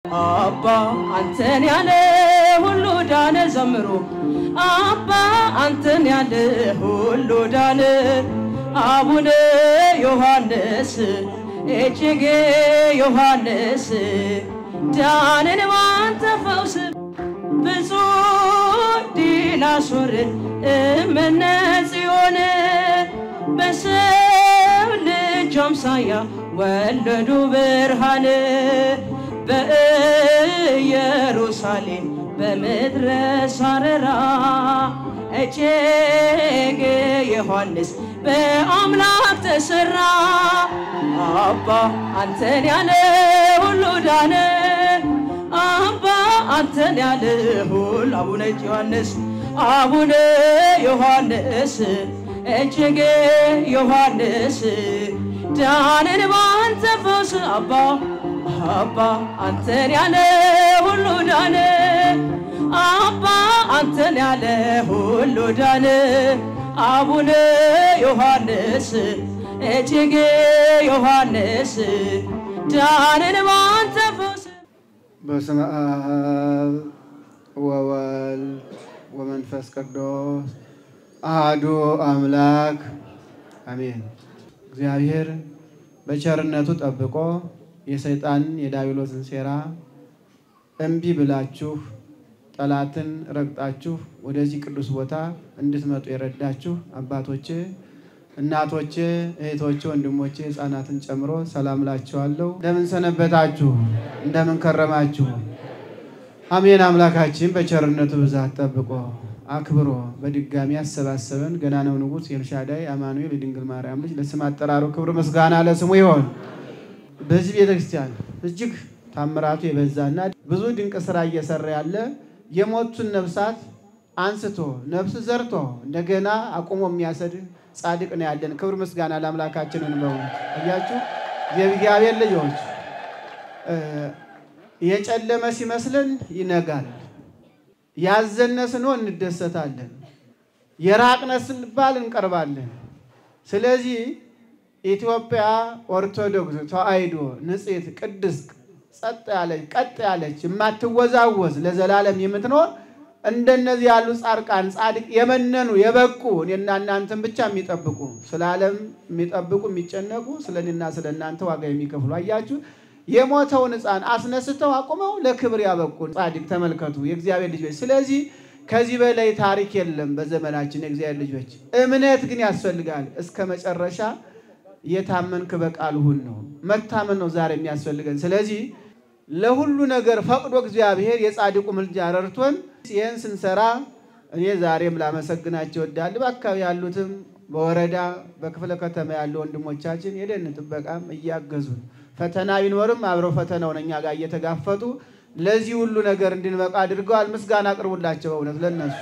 አባ አንተን ያለ ሁሉ ዳነ ዘምሩ አባ አንተን ያለ ሁሉ ዳነ አቡነ ዮሐንስ እጅጌ ዮሐንስ ዳንን ባንተ ፈውስ ብፁዕ ዲናሶር እምነ ጽዮን በሰው ልጅ አምሳያ ወለዱ ብርሃን በኢየሩሳሌም በምድረ ሳረራ እጅግ ዮሐንስ በአምላክ ተሰራ አባ አንተን ያለ ሁሉ ዳነ አባ አንተን ያለ ሁሉ አቡነ ዮሐንስ አቡነ ዮሐንስ እጅግ ዮሐንስ ዳንን ባንተ ፈውስ አባ አባ አንተን ያለ ሁሉ ዳነ አባ አንተን ያለ ሁሉ ዳነ አቡነ ዮሐንስ እጅግ ዮሐንስ ዳንን ባንተ ፈውስ በስመ አብ ወወልድ ወመንፈስ ቅዱስ አሐዱ አምላክ አሜን። እግዚአብሔር በቸርነቱ ጠብቆ የሰይጣንን የዳቢሎስን ሴራ እምቢ ብላችሁ ጠላትን ረግጣችሁ ወደዚህ ቅዱስ ቦታ እንድትመጡ የረዳችሁ አባቶቼ፣ እናቶቼ፣ እህቶቼ፣ ወንድሞቼ ሕፃናትን ጨምሮ ሰላም ላችኋለሁ። እንደምን ሰነበታችሁ? እንደምን ከረማችሁ? አሜን። አምላካችን በቸርነቱ ብዛት ጠብቆ አክብሮ በድጋሚ ያሰባሰበን ገናናው ንጉሥ ኤልሻዳይ አማኑኤል የድንግል ማርያም ልጅ ለስም አጠራሩ ክብር ምስጋና ለስሙ ይሆን። በዚህ ቤተክርስቲያን እጅግ ታምራቱ የበዛና ብዙ ድንቅ ስራ እየሰራ ያለ የሞቱን ነፍሳት አንስቶ ነፍስ ዘርቶ እንደገና አቁሞ የሚያሰድን ጻድቅ ነው ያለን። ክብር ምስጋና ለአምላካችን እንበው። እያችሁ የእግዚአብሔር ልጆች የጨለመ ሲመስለን ይነጋል፣ ያዘነ ስንሆን እንደሰታለን፣ የራቅነ ስንባል እንቀርባለን። ስለዚህ ኢትዮጵያ ኦርቶዶክስ ተዋሕዶ ንጽሕት ቅድስት ጸጥ ያለች ቀጥ ያለች የማትወዛወዝ ለዘላለም የምትኖር እንደነዚህ ያሉ ጻድቃን ጻድቅ የመነኑ የበቁ እኔና እናንተን ብቻ የሚጠብቁ ስለ ዓለም የሚጠብቁ የሚጨነቁ ስለ እኔና ስለ እናንተ ዋጋ የሚከፍሉ አያችሁ። የሞተውን ሕፃን አስነስተው አቁመው ለክብር ያበቁ ጻድቅ ተመልከቱ፣ የእግዚአብሔር ልጆች። ስለዚህ ከዚህ በላይ ታሪክ የለም በዘመናችን የእግዚአብሔር ልጆች። እምነት ግን ያስፈልጋል እስከ መጨረሻ የታመንክ በቃል ሁን ነው። መታመን ነው ዛሬ የሚያስፈልገን። ስለዚህ ለሁሉ ነገር ፈቅዶ እግዚአብሔር የጻድቁ ምልጃ ረድቶን ይህን ስንሰራ እኔ ዛሬም ላመሰግናቸው እወዳለሁ። በአካባቢ ያሉትም በወረዳ በክፍለ ከተማ ያሉ ወንድሞቻችን የደን ጥበቃም እያገዙን ፈተና ቢኖርም አብረው ፈተናውን እኛ ጋር እየተጋፈጡ ለዚህ ሁሉ ነገር እንድንበቃ አድርገዋል። ምስጋና አቅርቡላቸው በእውነት ለነሱ።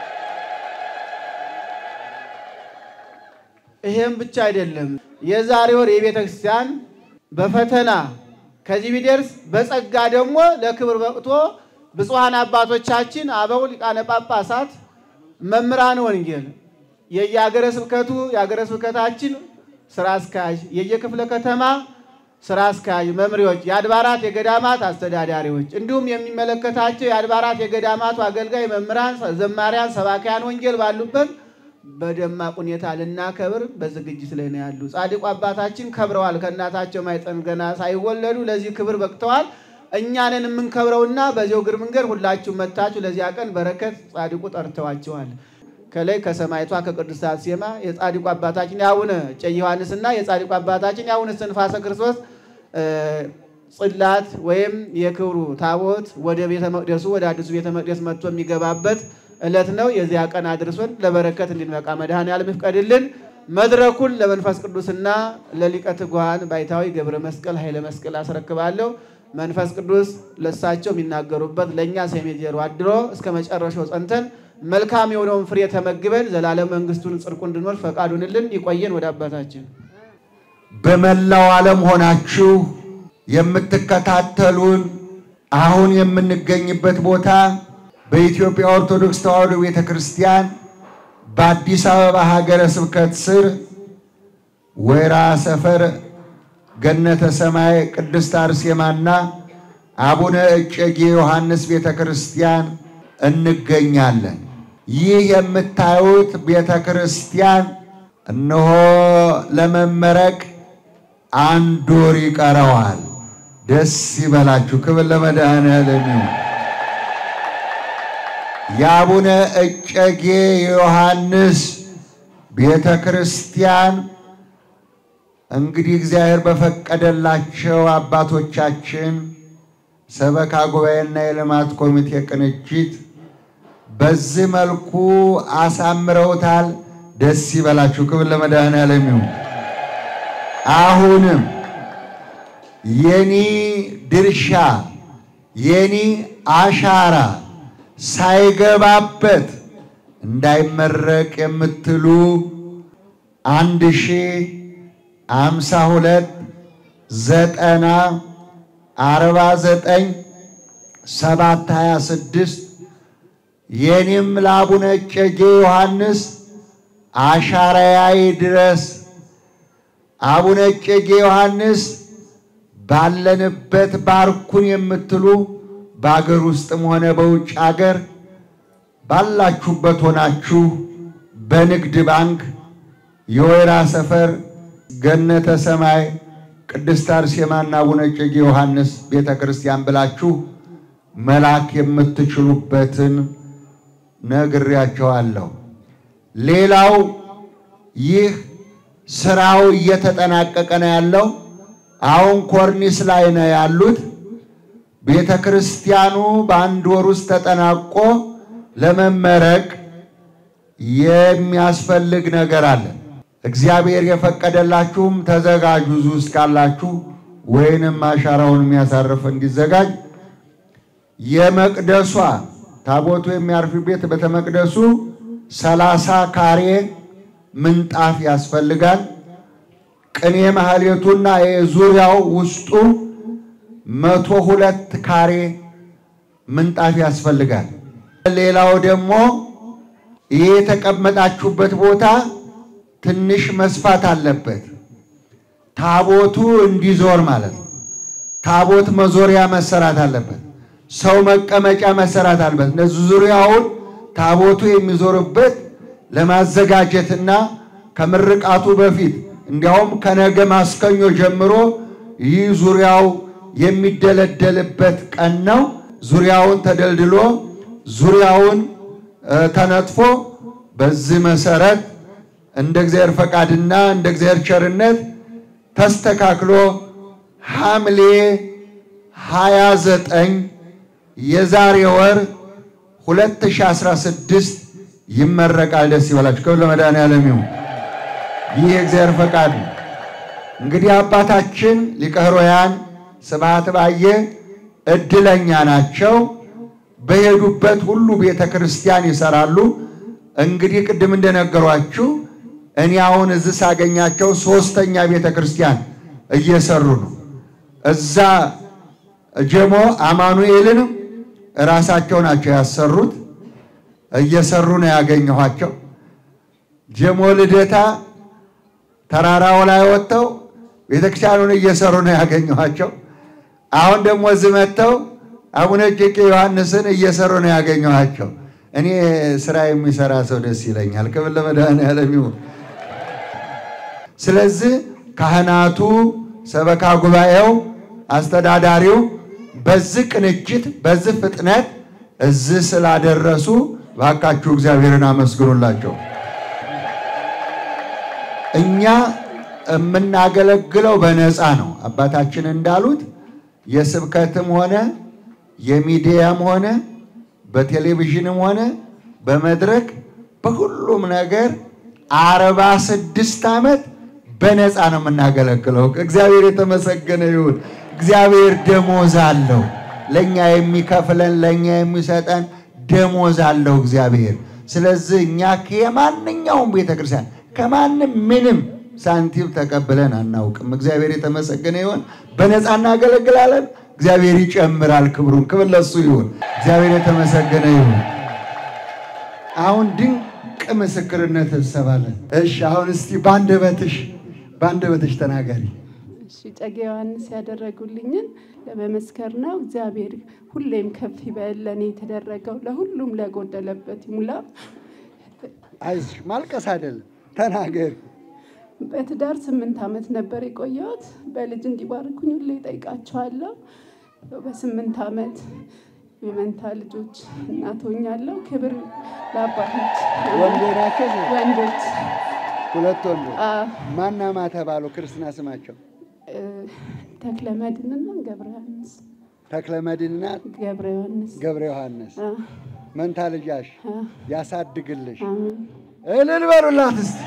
ይሄም ብቻ አይደለም። የዛሬ ወር የቤተ ክርስቲያን በፈተና ከዚህ ቢደርስ በጸጋ ደግሞ ለክብር በቅቶ ብፁዓን አባቶቻችን አበው ሊቃነ ጳጳሳት፣ መምህራን ወንጌል፣ የየሀገረ ስብከቱ የሀገረ ስብከታችን ስራ አስኪያጅ፣ የየክፍለ ከተማ ስራ አስኪያጅ፣ መምሪዎች፣ የአድባራት የገዳማት አስተዳዳሪዎች እንዲሁም የሚመለከታቸው የአድባራት የገዳማቱ አገልጋይ መምህራን፣ ዘማሪያን፣ ሰባኪያን ወንጌል ባሉበት በደማቅ ሁኔታ ልናከብር በዝግጅት ላይ ነው ያሉ። ጻድቁ አባታችን ከብረዋል። ከእናታቸው ማኅፀን ገና ሳይወለዱ ለዚህ ክብር በቅተዋል። እኛንን የምንከብረውና በዚያው እግር መንገድ ሁላችሁ መታችሁ ለዚያ ቀን በረከት ጻድቁ ጠርተዋቸዋል። ከላይ ከሰማይቷ ከቅድስት አርሴማ የጻድቁ አባታችን የአቡነ እጨጌ ዮሐንስና የጻድቁ አባታችን የአቡነ እስትንፋሰ ክርስቶስ ጽላት ወይም የክብሩ ታቦት ወደ ቤተ መቅደሱ ወደ አዲሱ ቤተ መቅደስ መጥቶ የሚገባበት ዕለት ነው። የዚያ ቀን አድርሶን ለበረከት እንድንበቃ መድኃኔዓለም ይፍቀድልን። መድረኩን ለመንፈስ ቅዱስና ለሊቀ ትጉሃን ባይታዊ ገብረ መስቀል ኃይለ መስቀል አስረክባለሁ። መንፈስ ቅዱስ ለሳቸው የሚናገሩበት ለእኛ ሰሜ ጆሮ አድሮ እስከ መጨረሻው ጸንተን መልካም የሆነውን ፍሬ ተመግበን ዘላለም መንግስቱን ጽድቁ እንድንወርስ ፈቃዱንልን ይቆየን። ወደ አባታችን በመላው ዓለም ሆናችሁ የምትከታተሉን አሁን የምንገኝበት ቦታ በኢትዮጵያ ኦርቶዶክስ ተዋሕዶ ቤተ ክርስቲያን በአዲስ አበባ ሀገረ ስብከት ስር ወይራ ሰፈር ገነተ ሰማይ ቅድስት አርሴማና አቡነ እጨጌ ዮሐንስ ቤተ ክርስቲያን እንገኛለን። ይህ የምታዩት ቤተ ክርስቲያን እነሆ ለመመረቅ አንድ ወር ይቀረዋል። ደስ ይበላችሁ። ክብር ለመድኃኔዓለም ይሁን። የአቡነ እጨጌ ዮሐንስ ቤተ ክርስቲያን እንግዲህ እግዚአብሔር በፈቀደላቸው አባቶቻችን ሰበካ ጉባኤና የልማት ኮሚቴ ቅንጅት በዚህ መልኩ አሳምረውታል። ደስ ይበላችሁ። ክብር ለመድኃኔዓለም ይሁን። አሁንም የኒ ድርሻ የኒ አሻራ ሳይገባበት እንዳይመረቅ የምትሉ አንድ ሺህ አምሳ ሁለት ዘጠና አርባ ዘጠኝ ሰባት ሀያ ስድስት የኔም ለአቡነ እጨጌ ዮሐንስ አሻራያይ ድረስ አቡነ እጨጌ ዮሐንስ ባለንበት ባርኩን የምትሉ በአገር ውስጥም ሆነ በውጭ አገር ባላችሁበት ሆናችሁ በንግድ ባንክ የወይራ ሰፈር ገነተ ሰማይ ቅድስት አርሴማና አቡነ እጨጌ ዮሐንስ ቤተ ክርስቲያን ብላችሁ መላክ የምትችሉበትን ነግሬያቸዋለሁ። ሌላው ይህ ስራው እየተጠናቀቀ ነው ያለው። አሁን ኮርኒስ ላይ ነው ያሉት። ቤተ ክርስቲያኑ በአንድ ወር ውስጥ ተጠናቆ ለመመረቅ የሚያስፈልግ ነገር አለ። እግዚአብሔር የፈቀደላችሁም ተዘጋጁ። እዚህ ውስጥ ካላችሁ ወይንም አሻራውን የሚያሳርፍ እንዲዘጋጅ የመቅደሷ ታቦቱ የሚያርፍ ቤት ቤተ መቅደሱ ሰላሳ ካሬ ምንጣፍ ያስፈልጋል። ቅኔ ማህሌቱና የዙሪያው ውስጡ መቶ ሁለት ካሬ ምንጣፍ ያስፈልጋል። ሌላው ደግሞ ይህ የተቀመጣችሁበት ቦታ ትንሽ መስፋት አለበት። ታቦቱ እንዲዞር ማለት ነው። ታቦት መዞሪያ መሰራት አለበት። ሰው መቀመጫ መሰራት አለበት። እነዚህ ዙሪያውን ታቦቱ የሚዞርበት ለማዘጋጀትና ከምርቃቱ በፊት እንዲያውም ከነገ ማስከኞ ጀምሮ ይህ ዙሪያው የሚደለደልበት ቀን ነው። ዙሪያውን ተደልድሎ ዙሪያውን ተነጥፎ በዚህ መሰረት እንደ እግዚአብሔር ፈቃድና እንደ እግዚአብሔር ቸርነት ተስተካክሎ ሐምሌ 29 የዛሬ ወር 2016 ይመረቃል። ደስ ይበላችሁ። ክብር ለመድኃኔዓለም ይሁን። ይህ የእግዚአብሔር ፈቃድ ነው። እንግዲህ አባታችን ሊቀ ኅሩያን ስብሐት ባየ እድለኛ ናቸው። በሄዱበት ሁሉ ቤተ ክርስቲያን ይሰራሉ። እንግዲህ ቅድም እንደነገሯችሁ እኔ አሁን እዚህ ሳገኛቸው ሶስተኛ ቤተ ክርስቲያን እየሰሩ ነው። እዛ ጀሞ አማኑኤልንም እራሳቸው ናቸው ያሰሩት። እየሰሩ ነው ያገኘኋቸው። ጀሞ ልደታ ተራራው ላይ ወጥተው ቤተክርስቲያኑን እየሰሩ ነው ያገኘኋቸው። አሁን ደግሞ እዚህ መጥተው አቡነ እጨጌ ዮሐንስን እየሰሩ ነው ያገኘኋቸው። እኔ ስራ የሚሰራ ሰው ደስ ይለኛል። ክብር ለመድኃኔዓለም ይሁን። ስለዚህ ካህናቱ፣ ሰበካ ጉባኤው፣ አስተዳዳሪው በዚህ ቅንጅት በዚህ ፍጥነት እዚህ ስላደረሱ ባካችሁ እግዚአብሔርን አመስግኑላቸው። እኛ የምናገለግለው በነፃ ነው። አባታችን እንዳሉት የስብከትም ሆነ የሚዲያም ሆነ በቴሌቪዥንም ሆነ በመድረክ በሁሉም ነገር አርባ ስድስት ዓመት በነፃ ነው የምናገለግለው። እግዚአብሔር የተመሰገነ ይሁን። እግዚአብሔር ደሞዝ አለው። ለእኛ የሚከፍለን ለእኛ የሚሰጠን ደሞዝ አለው እግዚአብሔር። ስለዚህ እኛ ከማንኛውም ቤተክርስቲያን ከማንም ምንም ሳንቲም ተቀብለን አናውቅም። እግዚአብሔር የተመሰገነ ይሁን። በነፃ እናገለግላለን። እግዚአብሔር ይጨምራል ክብሩን። ክብር ለሱ ይሁን። እግዚአብሔር የተመሰገነ ይሁን። አሁን ድንቅ ምስክርነት እንሰማለን። እሺ፣ አሁን እስቲ በአንደበትሽ በአንደበትሽ ተናገሪ። እሺ እጨጌ ዮሐንስ ያደረጉልኝን ለመመስከር ነው። እግዚአብሔር ሁሌም ከፍ ይበል። ለእኔ የተደረገው ለሁሉም ለጎደለበት ይሙላ። አይዞሽ፣ ማልቀስ አይደለም ተናገሪ። በትዳር ስምንት ዓመት ነበር የቆየሁት። በልጅ እንዲባርኩኝ ሁሌ እጠይቃቸዋለሁ። በስምንት ዓመት የመንታ ልጆች እናት ሆኛለሁ። ክብር ለአባቶች ወንዶ ናቸው ወንዶች ሁለት ወንዶ አ፣ ማና ማ ተባሉ ክርስትና ስማቸው እ፣ ተክለ መድንና ገብረ ዮሐንስ ተክለ መድንና ገብረ ዮሐንስ ገብረ ዮሐንስ አ፣ መንታ ልጃሽ አ፣ ያሳድግልሽ። አሜን። እልል በሉላት እስቲ።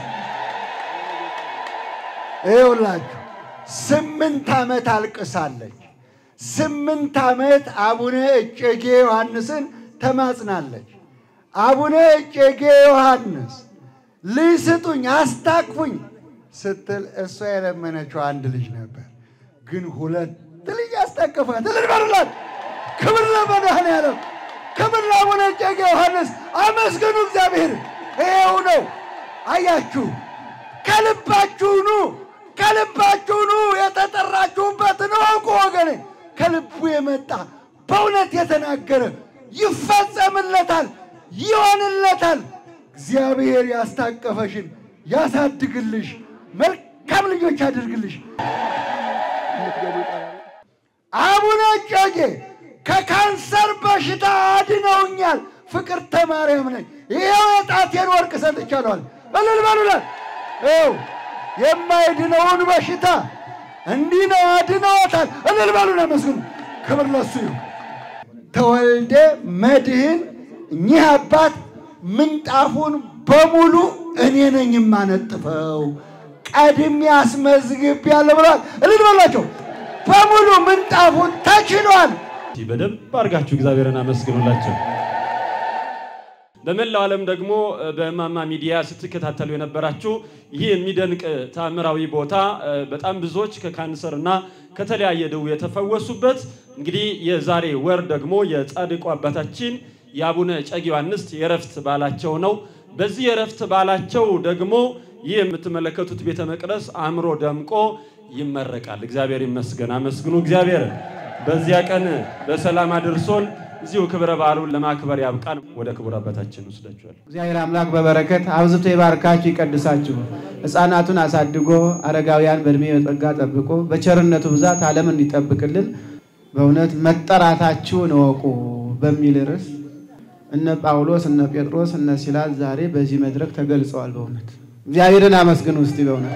ይኸውላችሁ ስምንት ዓመት አልቅሳለች። ስምንት ዓመት አቡነ እጨጌ ዮሐንስን ተማጽናለች። አቡነ እጨጌ ዮሐንስ ልጅ ስጡኝ፣ አስታቅፉኝ ስትል እሷ የለመነችው አንድ ልጅ ነበር፣ ግን ሁለት ልጅ አስታቀፋት። እልል በሉላት። ክብር ለመድኃኔዓለም፣ ክብር ለአቡነ እጨጌ ዮሐንስ። አመስግኑ እግዚአብሔር። ይኸው ነው አያችሁ። ከልባችሁ ኑ፣ ከልባችሁ ኑ። የተጠራችሁበትን እወቁ ወገኔ። ከልቡ የመጣ በእውነት የተናገረ ይፈጸምለታል፣ ይሆንለታል። እግዚአብሔር ያስታቀፈሽን ያሳድግልሽ፣ መልካም ልጆች ያድርግልሽ። አቡነ እጨጌ ከካንሰር በሽታ አድነውኛል። ፍቅርተ ማርያም ነኝ። ይኸው የጣቴን ወርቅ ሰጥቻለዋል። እልል በሉላት። ይኸው የማይድነውን በሽታ እንዲህ ነው አድነዎታል። እልል በሉና መስግኑ። ክብር ለሱ ይሁን። ተወልደ መድህን እኚህ አባት ምንጣፉን በሙሉ እኔ ነኝ የማነጥፈው ቀድሜ አስመዝግቤያለሁ ብለዋል። እልል በሏቸው። በሙሉ ምንጣፉን ተችሏል። በደንብ አድርጋችሁ እግዚአብሔርን አመስግኑላቸው። በመላው ዓለም ደግሞ በእማማ ሚዲያ ስትከታተሉ የነበራችሁ ይህ የሚደንቅ ታምራዊ ቦታ እ፣ በጣም ብዙዎች ከካንሰር እና ከተለያየ ደዌ የተፈወሱበት እንግዲህ የዛሬ ወር ደግሞ የጻድቁ አባታችን የአቡነ እጨጌ ዮሐንስ የእረፍት በዓላቸው ነው። በዚህ የእረፍት በዓላቸው ደግሞ ይህ የምትመለከቱት ቤተ መቅደስ አምሮ ደምቆ ይመረቃል። እግዚአብሔር ይመስገን። አመስግኑ እግዚአብሔርን። በዚያ ቀን በሰላም አድርሶን እዚሁ ክብረ በዓሉን ለማክበር ያብቃን። ወደ ክቡር አባታችን ወስዳችኋል። እግዚአብሔር አምላክ በበረከት አብዝቶ ይባርካችሁ ይቀድሳችሁ። ሕፃናቱን አሳድጎ አረጋውያን በእድሜ በጸጋ ጠብቆ በቸርነቱ ብዛት ዓለም እንዲጠብቅልን በእውነት መጠራታችሁን እወቁ በሚል ርዕስ እነ ጳውሎስ እነ ጴጥሮስ እነ ሲላስ ዛሬ በዚህ መድረክ ተገልጸዋል። በእውነት እግዚአብሔርን አመስግኑ እስቲ በእውነት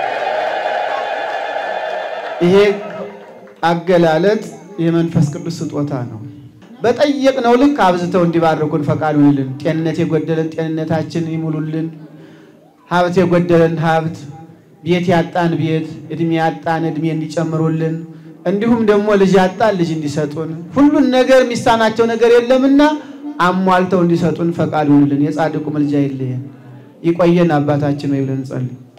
ይሄ አገላለጥ የመንፈስ ቅዱስ ስጦታ ነው። በጠየቅነው ልክ አብዝተው እንዲባርኩን ፈቃዱ ይልን። ጤንነት የጎደለን ጤንነታችን ይሙሉልን። ሀብት የጎደለን ሀብት፣ ቤት ያጣን ቤት፣ እድሜ ያጣን እድሜ እንዲጨምሩልን፣ እንዲሁም ደግሞ ልጅ ያጣን ልጅ እንዲሰጡን፣ ሁሉን ነገር የሚሳናቸው ነገር የለምና አሟልተው እንዲሰጡን ፈቃዱ ይልን። የጻድቁ ምልጃ ይለየን። ይቆየን አባታችን ወይ ብለን እንጸልይ።